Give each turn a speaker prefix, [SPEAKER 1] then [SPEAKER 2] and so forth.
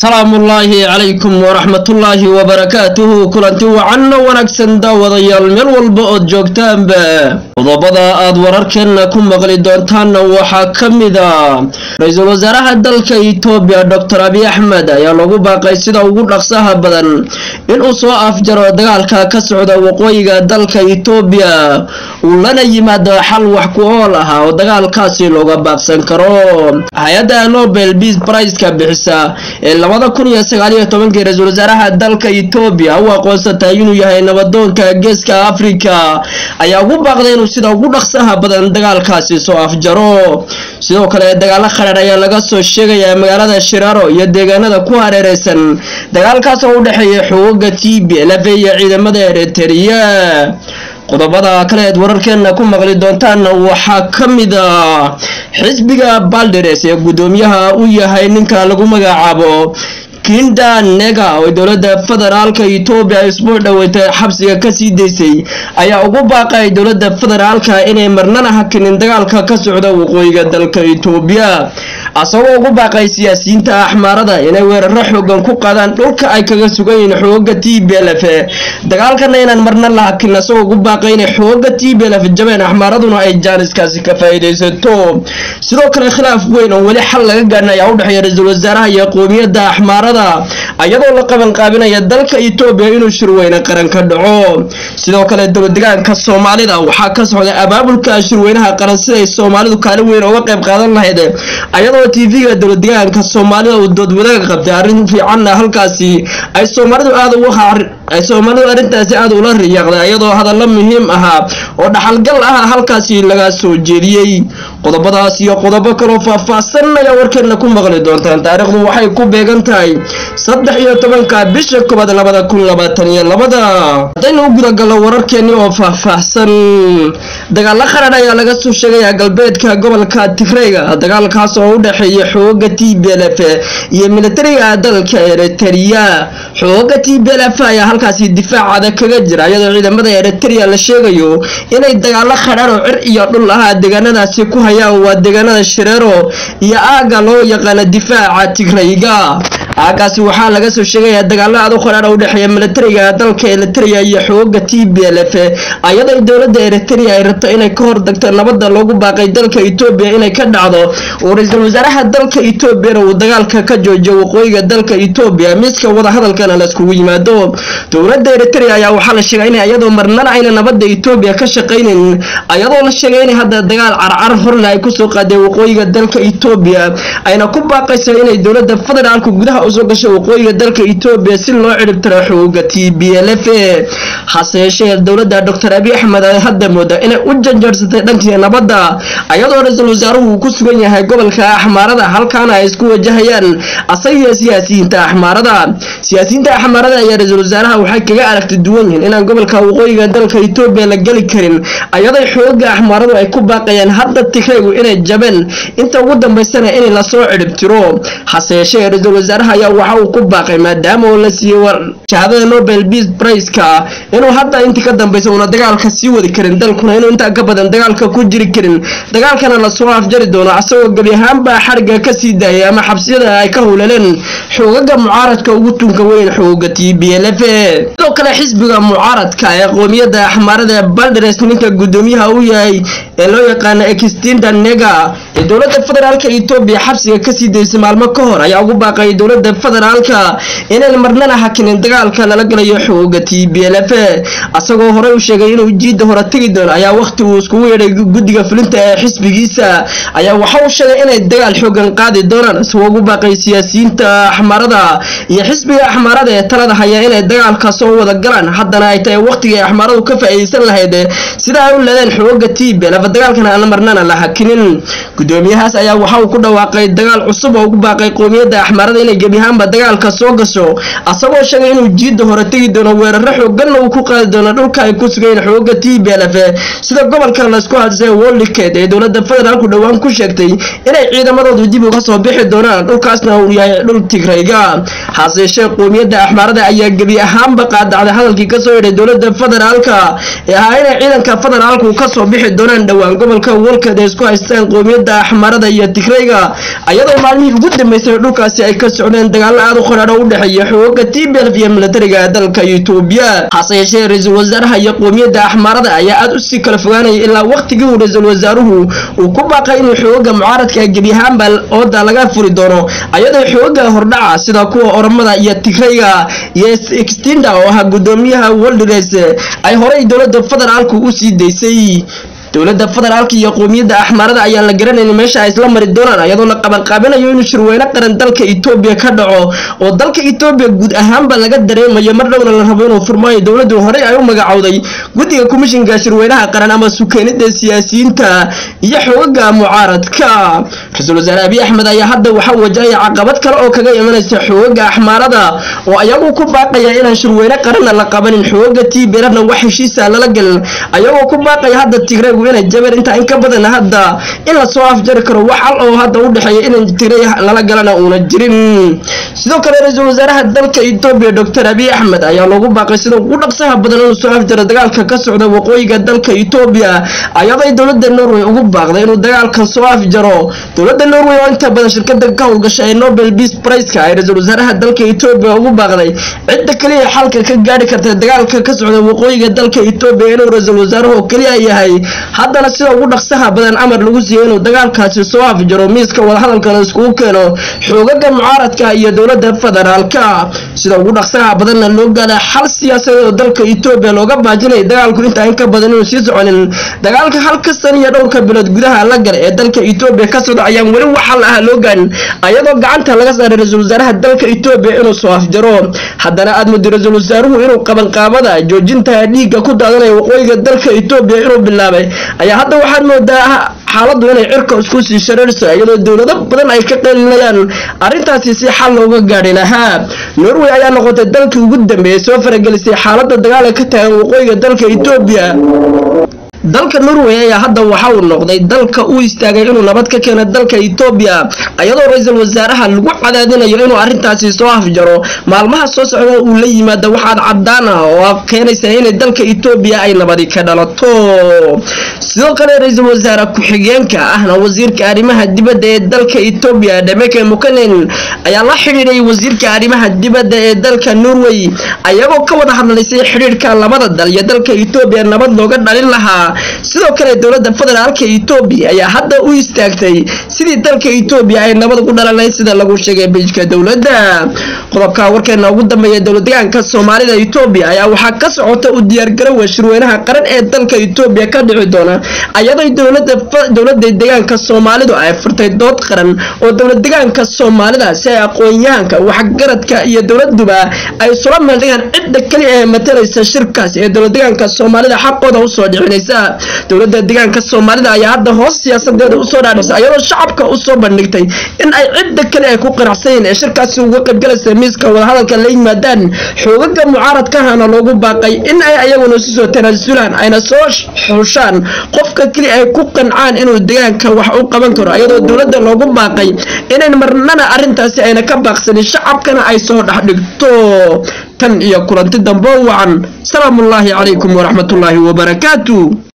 [SPEAKER 1] salaamullaahi calaykum waraxmatullaahi wabarakaatuhu kulanti wacanno wanaagsan daawadayaal meel walba ood joogtaanba qodobada aad wararkeenna ku maqli doontaanna waxaa ka mid a ra-iisul wasaaraha dalka itoobiya doctor abiy axmed ayaa lagu baaqay sida ugu dhaqsaha badan inuu soo afjaro dagaalka ka socda waqooyiga dalka itoobiya uu lana yimaado xal wax ku ool ah oo dagaalkaasi looga baaqsan karo hay-adda nobel beas briceka bixisa ee labada kun iyo sagaaliyo tobankii ra-iisul wasaaraha dalka itoobiya u aqoonsatay inuu yahay nabadoonka geeska afrika ayaa ugu baaqday inuu sida ugu dhaqsaha badan dagaalkaasi soo afjaro sidoo kale dagaalo khadhaar ayaa laga soo sheegayaa magaalada shiraaro iyo deegaanada ku hareereysan dagaalkaas oo u dhexeeya xuguga t b lf iyo ciidamada ereteriya qodobada kale eed wararkeena ku maqli doontaanna waxaa ka mid a xisbiga balderes ee guddoomiyaha u yahay ninka lagu magacaabo kinda nega oo dowladda federaalka etoobiya isbuuc dhaweytay xabsiga kasii daysay ayaa ugu baaqay dowladda federaalka inay marnana hakinin dagaalka ka socda waqooyiga dalka etoobiya asagoo ugu baaqay siyaasiyiinta axmaarada inay weeraro xoogan ku qaadaan dhulka ay kaga sugan yihiin xooga t b lf dagaalkana inaan marna la hakin asagoo ugu baaqay inay xooga t b lf jabeen axmaaraduna ay jaaniskaasi ka faa'iidaysato sidoo kale khilaaf weyn oo weli xal laga gaadhin ayaa u dhexeeya ra-iisul wasaaraha iyo qowmiyadda axmaarada ayadoo la qaban qaabinaya dalka etoobiya inuu shirweyne qaran ka dhaco sidoo kale dowladdegaanka soomaalida waxaa ka socday abaabulka shirweynaha qaran siday soomaalidu kaalin weyn uga qayb qaadan lahayd ayadoo tv-ga dowladdegaanka soomaalida uu dood wadaaga qabtay arrin fiicanna halkaasi ay soomaalidu aada uga ay soomaalidu arrintaasi aada ula riyaaqday ayadoo hadallo muhiim ahaa oo dhaxalgal ah halkaasi laga soo jeediyey qodobadaas iyo qodobo kaloo faahfaahsan ayaa warkeena ku maqli doontaan taariikhdu waxay ku beegan tahay saddex iyo tobanka bisha koobaad labada kun labaatan iyo labada haddaynu u gudagalno wararkeeni oo faahfaahsan dagaalo qaran ayaa laga soo sheegayaa galbeedka gobolka tigreyga dagaalkaas oo u dhexeeya xooga t b lf iyo militariga dalka eritrea xooga t b lf ayaa halkaasi difaacada kaga jira iyadoo ciidamada eritrea la sheegayo inay dagaalo khadhaan oo cir iyo dhul ah deegaanadaasi ku hayaan waa deegaanada shireero iyo aaga loo yaqaano difaaca tigreyga aagaasi waxaa laga soo sheegayaa dagaalo aad u khadhaar u dhexeeya militariga dalka eritrea iyo xooga t b lf ayadoo dowladda eritrea ay rabto inay ka hordagto nabada loogu baaqay dalka etoobiya inay ka dhacdo uu ra-iisul wasaaraha dalka etoobiyana uu dagaalka ka joojiyo waqooyiga dalka etoobiya miiska wadahadalkana laiskugu yimaado dowladda eritrea ayaa waxaa la sheegay in ayadoo marnana ayna nabada etoobiya ka shaqaynin ayadoo la sheegay in hadda dagaal carcar horle ay kusoo qaadeen waqooyiga dalka etoobiya ayna ku baaqayso inay dowladda federaalka gudaha usoo gasho waqooyiga dalka etoobiya si loo ciribtiro xooga t b lf hase yeeshee dowladda doctor abiy axmed ay hadda mooda inay u janjaarsatay dhankii nabadda ayadoo ra-iisul wasaaruhu uu ku sugan yahay gobolka axmaarada halkaana ay isku wajahayaan asagiyo siyaasiyiinta axmaarada siyaasiyiinta axmaarada ayaa ra-iisul wasaaraha waxay kaga aragti duwan yihiin inaan gobolka waqooyiga dalka etoobiya la geli karin ayadoo xooga axmaaradu ay ku baaqayaan hadda tigreygu inay jabeen inta ugu dambaysana in lasoo ciribtiro hase yeeshee ra-iisul wasaaraha ayaa waxa uu ku baaqay maadaama uu la siiyey shahaadada nobel beas briceka inuu hadda intii ka dambaysa uuna dagaalka sii wadi karin dalkuna inuu intaa ka badan dagaalka ku jiri karin dagaalkana lasoo afjari doono asagoo gebi ahaanba xariga kasii daayay ama xabsiyada ay ka howlaleen xoogaga mucaaradka ugu tunka weyn xooga t b lf sidoo kale xisbiga mucaaradka ee qoomiyadda axmaarada ee balderes ninka guddoomiyaha u yahay ee loo yaqaano extinda nega ee dowladda federaalka etoobiya xabsiga kasii daysay maalmo ka hor ayaa ugu baaqay dowladda federaalka inay marnana hakinin dagaalka lala galayo xooga t b lf asagoo horey u sheegay inuu jiidda hore tegi doono ayaa waqti uu iskugu yeedhay guddiga fulinta ee xisbigiisa ayaa waxa uu sheegay inay dagaal xoogan qaadi doonaan isagoo ugu baaqay siyaasiyiinta axmaarada iyo xisbiga axmaarada ee talada haya inay dagaalka soo wada galaan haddana ay tahay waqtigii axmaaradu ka faa'iidaysan lahayd sida ay u leedeen xooga t b lf dagaalkana aan marnana la hakinin guddoomiyahaas ayaa waxa uu ku dhawaaqay dagaal cusub oo ugu baaqay qowmiyadda axmaarada inay gebi ahaanba dagaalka soo gasho asagoo sheegay inuu jiidda hore tegi doono weeraro xooganna uu ku qaadi doono dhulka ay ku sugayn xooga t b lf sida gobolka laysku hadisay wolikeed ee dowladda federaalku dhowaan ku sheegtay inay ciidamadoodu dib uga soo bixi doonaan dhulkaasna uu yahay dhul tigreyga hase yeeshee qowmiyadda axmaarada ayaa gebi ahaanba qaadacday hadalkii kasoo yidhay dowladda federaalka ee ahaa inay ciidanka federaalku kasoo bixi doonaan dhowaan gobolka wolkeed ee isku haystaan qowmiyadda axmarada iyo tigrayga ayadoo maalmihii ugu dambeysay dhulkaasi ay ka socdeen dagaalo aad u qaraadho u dhexeeya xooga tblf iyo militariga dalka etoobiya hase yeeshee ra-iisul wasaaraha iyo qoomiyadda axmarada ayaa aad usii kala fogaanaya ilaa waqtigii uu ra-iisul wasaaruhu uu ku baaqay inuu xooga mucaaradka gebi ahaanba ooda laga furi doono ayadoo xooga hordhaca sida kuwa oromada iyo tigrayga iyo extinda oo ahaa gudoomiyaha woldres ay horey dowladda federaalku u sii daysay dowladda federaalka iyo qoomiyadda axmaarada ayaan la garanayn meesha ay isla mari doonaan ayadoo la qabanqaabinayo inuu shirweyne qaran dalka etoobiya ka dhaco oo dalka etoobiya guud ahaanba laga dareemayo mar dhowna la rabo inuu furmaayo dowladdu horey ay u magacowday guddiga komishinka shirweynaha qaran ama sukeenida siyaasiyiinta iyo xoogaga mucaaradka ra-iisul wasaare abiy axmed ayaa hadda waxaa wajahaya caqabad kale oo kaga imanaysa xoogaga axmaarada oo ayagu ku baaqaya inaan shirweyne qaranna la qabanin xoogaga tiberana wax heshiisa lala gelin ayagoo ku baaqaya hadda tigraygu inay jabeen intaa in ka badan hadda in lasoo afjari karo wax al oo hadda u dhexeeya in tigray lala galana uuna jirin sidoo kale ra-iisul wasaaraha dalka etoobiya doctor abiy axmed ayaa loogu baaqay sida ugu dhaqsaha badan inuu soo afjaro dagaalka ka socda waqooyiga dalka etoobiya ayaday dowladda norway ugu baaqday inuu dagaalkan soo afjaro dowladda norway oo inta badan shirkada ka howlgasha ee nobel peace priceka ay ra-iisul wasaaraha dalka etoobiya ugu baaqday cidda keliya xalka ka gaari karta dagaalka ka socda waqooyiga dalka etoobiya inuu ra-iisul wasaaruhu keliya yahay haddana sida ugu dhaqsaha badan amar lagu siiyo inuu dagaalkaasi soo afjaro miiska wadahadalkana iskugu keeno xoogaga mucaaradka iyo dowladda federaalka sida ugu dhaqsaha badanna loo gaala xal siyaasadeed oo dalka etoobiya looga baajinaya dagaalku intaa in ka badan inuu sii soconin dagaalka halka san iyo dhowrka bilood gudaha la gala ee dalka etoobiya ka socda ayaan weli wax xal ah loo gaarin ayadoo gacanta laga saaray ra-iisul wasaaraha dalka etoobiya inuu soo afjaro haddana aad muddo ra-iisul wasaaruhu inuu qabanqaabada joojinta dhiigga ku daadanaya waqooyiga dalka etoobiya inuu bilaabay ayaa hadda waxaad moodaa xaaladdu inay cirka isku sii shararso iyadoo dowlado badan ay ka qelinayaan arrintaasi si xal looga gaadhi lahaa norway ayaa noqotay dalkii ugu dambeeyay soo faragelisay xaaladda dagaala ka tagan waqooyiga dalka etoobiya dalka norway ayaa hadda waxa uu noqday dalka u istaagay inuu nabad ka keeno dalka etoobiya ayadoo ra-iisul wasaaraha lagu cadaadinayo inuu arrintaasi soo afjaro maalmaha soo socda uu la yimaado waxaad cadaan ah oo keenaysa inay dalka etoobiya ay nabadi ka dhalato sidoo kale ra-iisul wasaare ku-xigeenka ahna wasiirka arrimaha dibadda ee dalka etoobiya dhameke mukanen ayaa la xidhiidhay wasiirka arrimaha dibadda ee dalka norway ayagoo ka wada hadlaysay xidhiidhka labada dal iyo dalka etoobiya nabad looga dhalin lahaa sidoo kale dowladda federaalka etoobiya ayaa hadda u istaagtay sidii dalka etoobiya ay nabad ugu dhalanay sida lagu sheegay bijka dowladda qodobka warkeena ugu dambeeya dowladdegaanka soomaalida etoobiya ayaa waxaa ka socota u diyaargarowa shirweynaha qaran ee dalka etoobiya ka dhici doona ayaday dowladda deegaanka soomaalidu ay furtay dood qaran oo dowlad deegaanka soomaalida si ay aqoon-yahanka waxgaradka iyo dowladuba ay isula meeldhigaan cidda keliya ee matalaysa shirkaas ee dowlad deegaanka soomaalida xaqooda usoo dhicinaysa dowladda deegaanka soomaalida ayaa hadda hoos siyaasadeeda usoo dhaadhisa ayadoo shacabka usoo bandhigtay in ay cidda kale ay ku qanacsanyiin ee shirkaasi uga qaybgalaysa miiska wadahadalka la yimaadaan xoogaga mucaaradkahana loogu baaqay in ay ayaguna isu soo tanaasulaan ayna soo xushaan qofka keli ay ku qancaan inuu deegaanka wax u qaban karo ayadoo dowladda loogu baaqay inayn marnana arrintaasi ayna ka baaqsanin shacabkana ay soo dhex dhigto tan iyo kulanti dambo wacan salaamullaahi calaykum waraxmatullaahi wabarakaatu